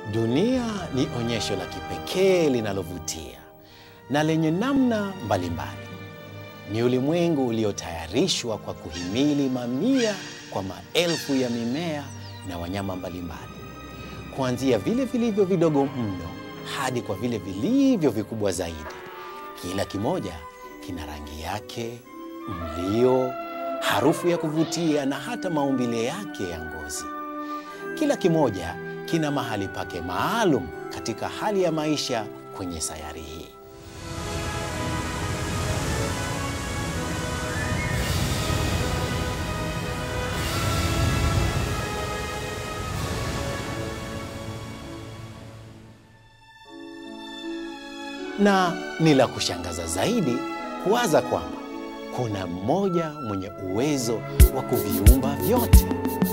Dunia ni onyesho la kipekee linalovutia na lenye namna mbalimbali. Ni ulimwengu uliotayarishwa kwa kuhimili mamia kwa maelfu ya mimea na wanyama mbalimbali, kuanzia vile vilivyo vidogo mno hadi kwa vile vilivyo vikubwa zaidi. Kila kimoja kina rangi yake, mlio, harufu ya kuvutia na hata maumbile yake ya ngozi. Kila kimoja kina mahali pake maalum katika hali ya maisha kwenye sayari hii. Na ni la kushangaza zaidi kuwaza kwamba kuna mmoja mwenye uwezo wa kuviumba vyote.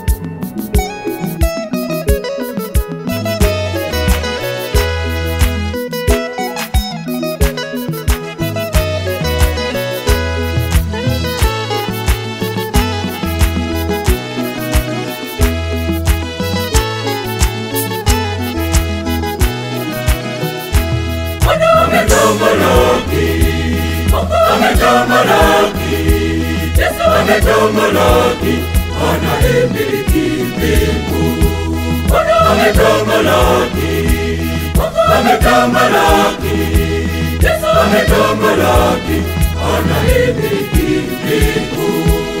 Ametamalaki, ametamalaki, Yesu ametamalaki, anaimiliki mbingu. Ametamalaki, ametamalaki, Yesu ametamalaki, anaimiliki mbingu.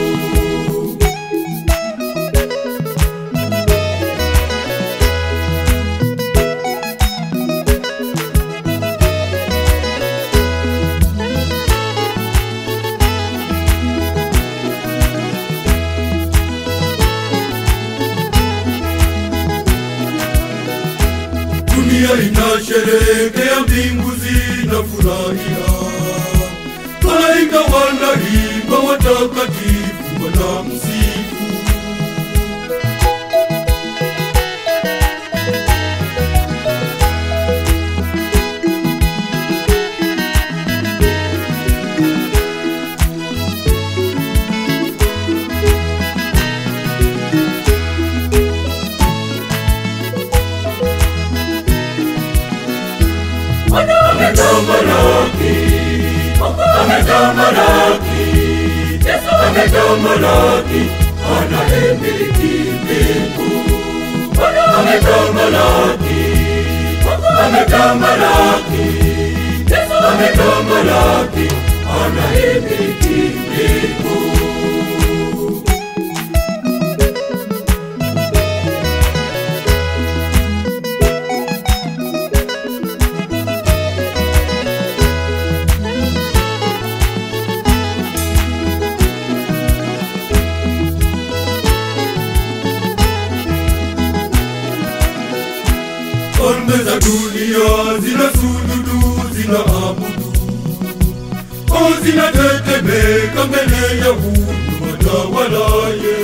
Dunia inasherehekea, mbingu zinafurahia, malaika wanaimba, watakatifu wanamsifu. Ametamalaki, ametamalaki, Yesu ametamalaki, anaimiliki mbingu. Ametamalaki, ametamalaki, Yesu ametamalaki, anaimiliki mbingu. Falme za dunia zina sujudu, zina abudu, o zinatetemeka mbele ya huyu watawalaye.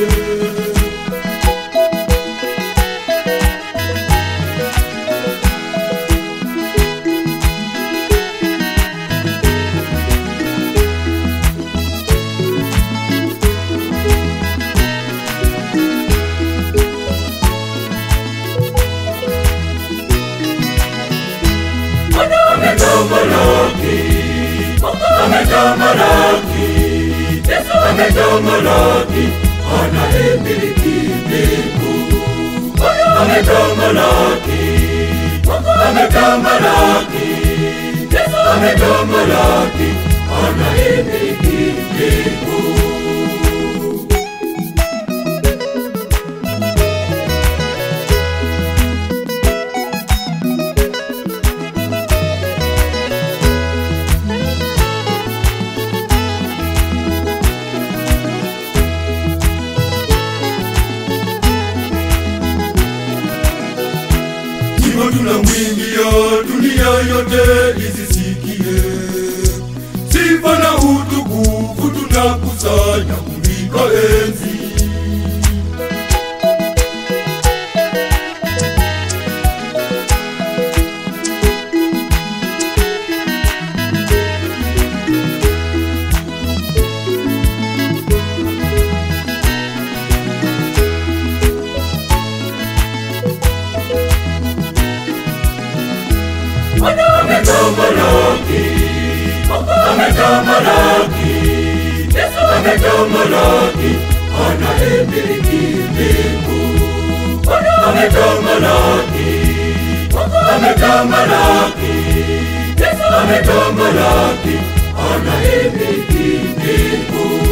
Ametamalaki, ametamalaki, Yesu ametamalaki, anaimiliki mbingu. Ametamalaki, ametamalaki, Yesu ametamalaki, anaimiliki mbingu. Nyimbo tunamwimbia dunia yote izisikie, sifa na utukufu tunakusanya kulika enzi. Bwana ametamalaki, ametamalaki, Yesu ametamalaki, anaimiliki mbingu. Bwana ametamalaki, ametamalaki, Yesu ametamalaki, anaimiliki mbingu.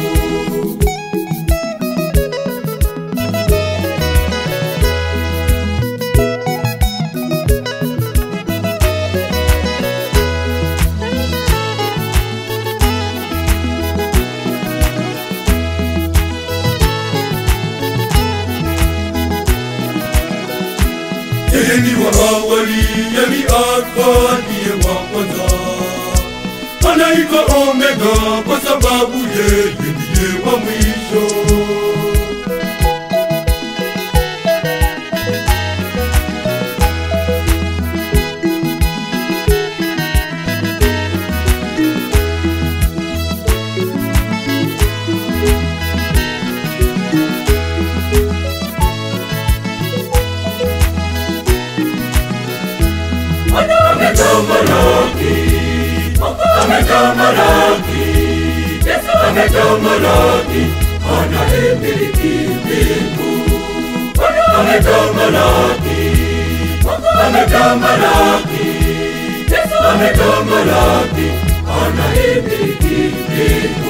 Yeye ni wa awali, yeye ni Alfa, ndiye wa kwanza. Anaitwa Omega kwa sababu yeye ndiye wa mwisho. Ametamalaki, ametamalaki, Yesu ametamalaki, anaimiliki mbingu. Ametamalaki, ametamalaki, Yesu ametamalaki, anaimiliki mbingu.